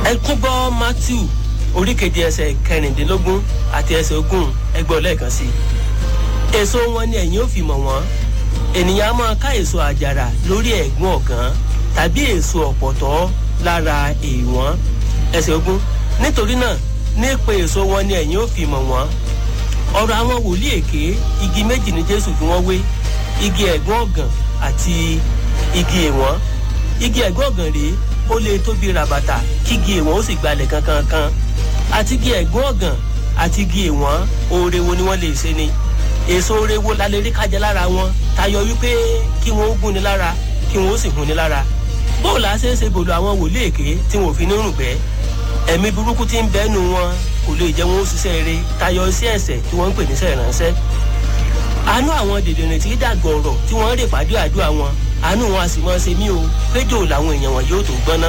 ẹ tún gbọ́ matthew orí keje ẹsẹ̀ kẹrìndínlógún àti ẹsẹ̀ ogún ẹgbẹ́ ọlẹ́ẹ̀kan sí i èso wọn ni ẹ̀yin ò fi mọ̀ wọ́n ènìyàn á máa ká èso àjàrà lórí ẹ̀gún ọ̀gán tàbí èso ọ̀pọ̀tọ́ lára èèwọ̀n ẹsẹ̀ ogún nítorí náà nípa èso wọn ni ẹ̀yin ò fi mọ̀ wọ́n ọ̀rọ̀ àwọn wòlíì èké igi méjì ní jésù fi wọ́n wé igi ẹ̀gún ọ̀gàn àti igi èèwọ̀n igi ẹ̀gún ọ̀gàn rèé ó lè tóbi ràbàtà kígi èèwọ̀n ó sì gbalẹ̀ kankankan àti igi ẹ̀gún ọ̀gàn àti igi èèwọ̀n oore wo ni wọ́n lè ṣe ni èso oore wo la lè rí kájẹ lára wọn tayọ wípé kí wọn ó gún ni lára kí wọn ó sì hun ni lára bóòlù àṣẹ ṣe bòlù àwọn wòlíì èké tí wọn ò fi ní rùgbẹ́ ẹ̀mí burúkú tí ń bẹ́nu wọn kò lè jẹ́ wọn ó ṣiṣẹ́ eré tayọ iṣẹ́ ẹ̀sẹ̀ tí wọ́n ń pè níṣẹ́ ìránṣẹ́ àánú àwọn dèdèrè tí dàgbọ̀ ọ̀rọ̀ tí wọ́n ń rè pàdé àdúrà wọn àánú wọn a sì máa ṣe mí o péjò làwọn èèyàn wọn yóò tó gbọ́ná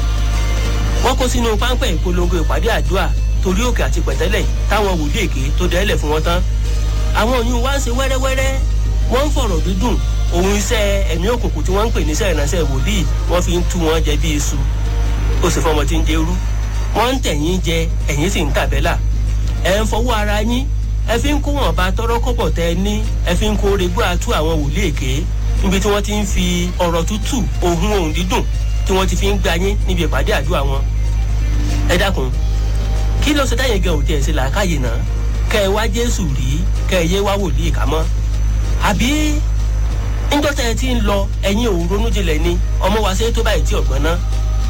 wọ́n kó sínú páńpẹ́ ìpolongo ìpàdé àdúrà torí òkè àti pẹ̀tẹ́lẹ̀ táwọn wòlíì èké tó dẹ́lẹ̀ fún wọn tán àwọn oyún wa ń ṣe wẹ́rẹ́wẹ́rẹ́ wọ́n ń fọ̀rọ̀ dídùn òun iṣẹ́ ẹ̀mí òkùnkùn tí wọ́n ń pè níṣẹ́ ìránṣẹ́ wòlíì wọ́n fi ń tú wọn jẹ bí iṣu ó sì fọmọ tí ń jẹrú wọ́n ń tẹ̀yìn jẹ ẹ̀yìn sì ń tàbẹ́là ẹ̀ ń fọwọ́ ara yín ẹ fi ń kó wọn bá tọrọ kọ́bọ̀ tẹ ẹ ní ẹ fi ń kó regbó àtú àwọn wòlíì èké níbi tí wọ́n ti ń fi ọ̀rọ̀ tútù ohun ohun dídùn tí wọ́n ti fi ń gba yín níbi ìpàdé àdúrà wọn. ẹ dákun kí ló ṣe táyìn gan òde ẹ̀sìn làákàyè náà kẹ ẹ wá jésù rí kẹ ẹ yé wá wòlíì kà mọ́. àbí níjọ́ tẹ́ ẹ ti ń lọ ẹ̀yin ò ronú jinlẹ̀ ni ọmọ wa ṣe tó báyìí tí ọ̀gbọ́n ná.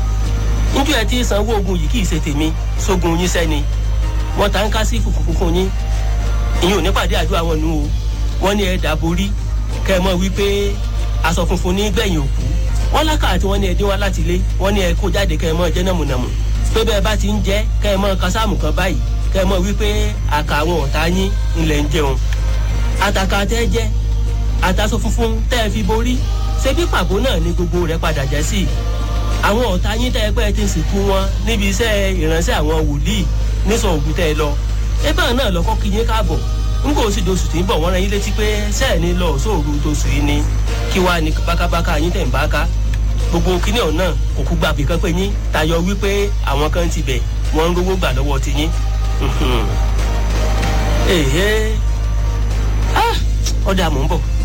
níjọ́ ẹ ti sanwó ogun yìí kì í ṣe tèmi sógun yín sẹ́ni wọ́n ta ń ká sí fùfú funfun yín ìyẹn ò ní pàdé àdúrà wọn nù o wọ́n ní ẹ dàborí kẹ ẹ mọ̀ wípé aṣọ funfun ní gbẹ̀yìn òkú wọ́n lákà àti wọ́n ní ẹ dín wá láti ilé wọ́n ní ẹ kó jáde kẹ ẹ mọ̀ jẹ́ nàmùnàmù pé bẹ́ẹ̀ bá ti ń jẹ́ kẹ ẹ mọ̀ kásáàmù kan báyìí kẹ ẹ mọ̀ wípé àkà àwọn ọ̀tá yín ńlẹ̀ ń jẹun àtàkà tẹ́ jẹ́ àtàṣọ funfun tẹ́ ẹ fi borí ṣé bí pàbó náà ni gbogbo rẹ̀ padà jẹ́ sí àwọn ọ̀tá yín tẹ́ ẹ pẹ́ ti sìnkú wọn níbi iṣẹ́ ìránṣẹ́ àwọn wòlíì nísọ̀ ògùn tẹ́ ẹ lọ ebe náà lọkọ kí yín káàbọ̀ nígbà ó sì doṣù tí ń bọ̀ wọ́n rán yín létí pé sẹ́ẹ̀ ní lọ sóòru tóṣù yìí ni kí wàá ní bákábáká yín tẹ̀ ń bá ká gbogbo kíní ọ̀nà kò kú gbàgbé kan pé yín tayọ wípé àwọn kan ti bẹ̀ wọ́n ń rówó gbà lọ́wọ́ ti yín. èhé ọ̀dà mò ń bọ̀.